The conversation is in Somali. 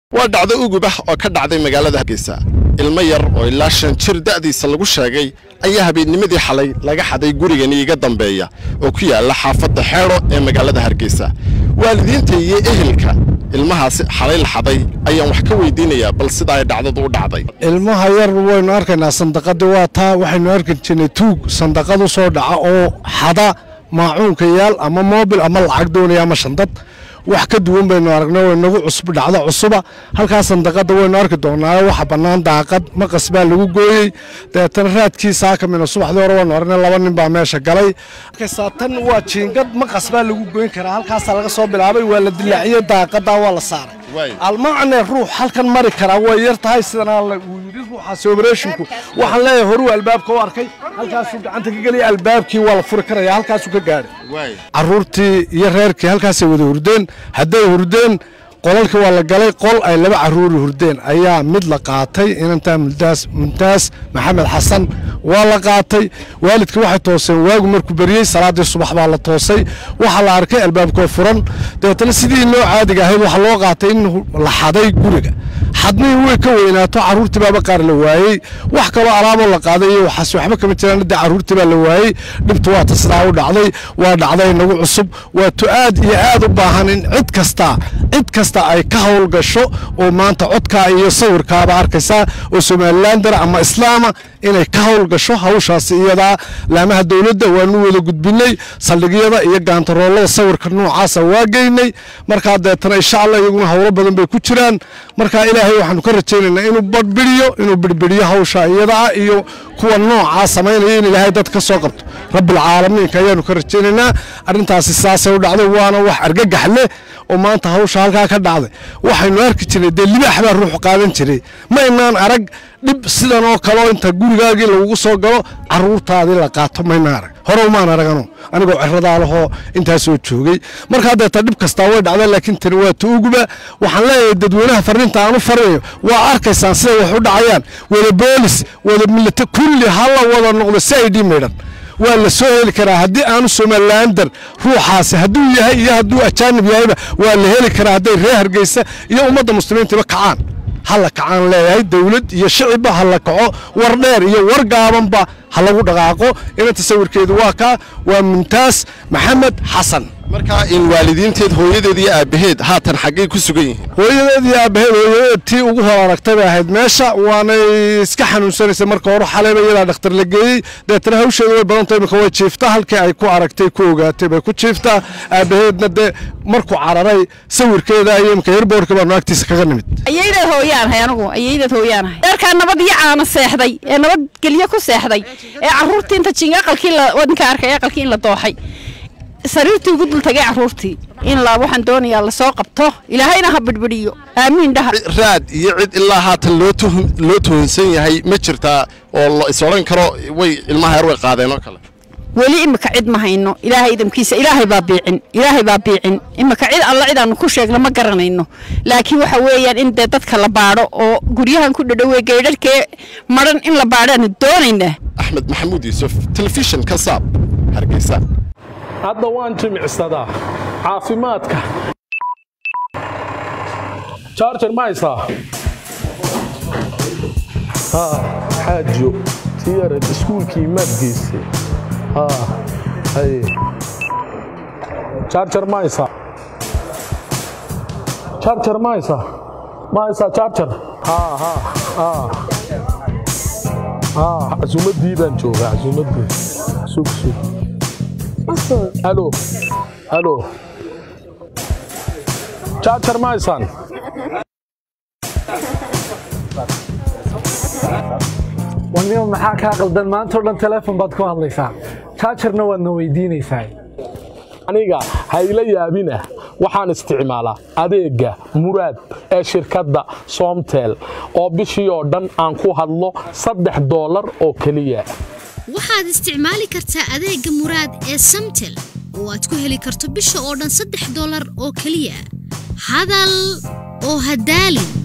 waa dhacdo ugub ah oo ka dhacday magaalada hargeysa ilmo yar oo ilaa shan jir da'diisa lagu sheegay ayaa habeennimadii xalay laga xaday gurigani iga dambeeya oo ku yaalla xaafadda xeedho ee magaalada hargeysa waalidiinta iyo ehelka ilmahaasi xalay la xaday ayaan wax ka weydiinayaa bal sida ay dhacdadu u dhacday ilmaha yar waynu arkaynaa sandaqadii waa taa waxaynu arki jirnay tuug sandaqadu soo dhaca oo xada maacuunka yaal ama moobil ama lacag doonaya ama shandad wax ka duwan baynu aragnay way nagu cusub dhacdo cusuba halkaas sandaqada waynu arki doonaa waxa bannaan daaqad maqas baa lagu gooyey dabeetana raadkiisa hakamina subaxdii hore waynu aragnay laba nin baa meesha galay markaysaa tan waa jiingad maqas baa lagu goyn karaa halkaasaa laga soo bilaabay waa la dilaaciyey daaqadaa waa la saaray almacne ruux halkan mari karaa way yar tahay sidan uu yidhi ruuxaasi obereshinku waxaan leeyahay horuu albaabka u arkay halkaasuu gacanta ka gelaya albaabkii waa la furi karaya halkaasuu ka gaadhay caruurtii iyo reerkii halkaasay wada hurdeen hadday hurdeen qolalkii waa la galay qol ay laba caruuri hurdeen ayaa mid la qaatay inantaa mumtaas mumtaas maxamed xasan waa la qaatay waalidkii waxay tooseen waagu markuu beriyey salaaddii subax baa la toosay waxaa la arkay albaabkoo furan dabeetana sidii noo caadiga ahayd waxaa loo qaatay in la xaday guriga xadnihii way ka weynaato carruurtii baaba qaar la waayey wax kaloo alaaboo la qaaday iyo waxaas waxba kama jiraan hadda carruurtii baa la waayey dhibtu waa ta sidaa u dhacday waa dhacday nagu cusub waa tu aad iyo aad u baahan in cid kasta cid kasta ay ka howlgasho oo maanta codkaa iyo sawirkaaba arkaysaa oo somalilandara ama islaama inay ka howlgasho hawshaasi iyadaa laamaha dowladda waanu wada gudbinay saldhigyada iyo gaantaroolada sawirka noocaasa waa geynay markaa deetana insha allah iyaguna howlo badan bay ku jiraan markaa ilaahay waxaanu ka rajaynaynaa inuu badhbidhiyo inuu bidhbidhiyo hawsha iyadaa iyo kuwa noocaa samaynaya in ilaahay dad ka soo qabto rabbilcaalamiinka ayaanu ka rajaynaynaa arrintaasi sidaasay u dhacday waana wax argagax leh oo maanta hawsha halkaa ka dhacday waxaynu arki jirnay dee libaax baa ruuxu qaadan jiray ma inaan arag dhib sidan oo kaleo inta gurigaagii lagugu soo galo carruurtaadii la qaato maynaan arag hore umaan aragano anigoo ciradaa lahoo intaasoo joogay markaa deeta dhib kastaa way dhacdeen laakiin tani waa tuuguba waxaan leeyahay dadweynaha farriinta aan u farinayo waa arkaysaan siday wax u dhacayaan wada boolis wada milita kulli hala wada noqdo si ay dhii maydhan waa la soo heli karaa haddii aanu somalilander ruuxaasi hadduu yahay iyo hadduu ajaanib yahayba waa la heli karaa hadday reer hargeysa iyo ummadda muslimiintiba kacaan hala kacaan leeyahay dawlad iyo shicibba ha la kaco war dheer iyo war gaabanba ha lagu dhaqaaqo inanta sawirkeedu waa kaa waa mumtaas maxamed xasan markaa in waalidiinteed hooyadeed iyo aabbaheed haatan xaggay ku sugan yihiin hooyadeed iyo aabbaheed hooyadeed tii ugu hor aragtay bay ahayd meesha waanay iska xanuunsanaysay marka hore xalayba iyadaa dhakhtar la geeyey deetana hawsheeda way badantay imika way jiiftaa halkii ay ku aragtay ku ogaatay bay ku jiiftaa aabbaheedna dee markuu cararay sawirkeeda iyo imika yarboorka baanu agtiisa kaga nimid ayaydaad hooyaanahay anigu ayaydaad hooyaanahay dheerkaa nabad iyo caana seexday ee nabad gelyo ku seexday ee carruurtii inta jinga aqalkii wadinka arkay aqalkii in la dooxay sariirtii ugu dul tagay carruurtii in la waxaan doonayaa lasoo qabto ilaahayna ha bidhbidhiyo aamiin dhaha raad iyo cid ilaa haatan loo tuhun loo tuhunsan yahay ma jirtaa oo la is odhan karo way ilmaha yar way qaadeen oo kale weli imika cid ma hayno ilaahay idamkiisa ilaahay baa biicin ilaahay baa biicin imika cid alla cidaanu ku sheegno ma garanayno laakiin waxa weeyaan in dee dadka la baadho oo guryahan ku dhadhowey geydharhkee maran in la baadhaanu doonaynaa axmed maxamuud yuusuf telefishin ka saab hargeysa hadda waan jimicsadaa caafimaadka jarjar ma haysaa xaajo tiyarad iskuulkii maad geysay jarjar ma haysaa jarjar ma haysaa ma haysaa jarjar casuumaddii baan joogaa casuumaddii sug sug halo halo jarjar ma haysaan wanimo maxaa kaa qaldan maantao dhan teleefon baad ku hadlaysaa jaajarna waadna weydiinaysaa aniga hayla yaabinah waxaan isticmaalaa adeegga muraad ee shirkadda soomtel oo bishii oo dhan aan ku hadlo saddex doolar oo keliya waxaad isticmaali kartaa adeegga muraad ee samtel oo aad ku heli karto bisha oo dhan saddex doolar oo keliya hadal oo hadaalin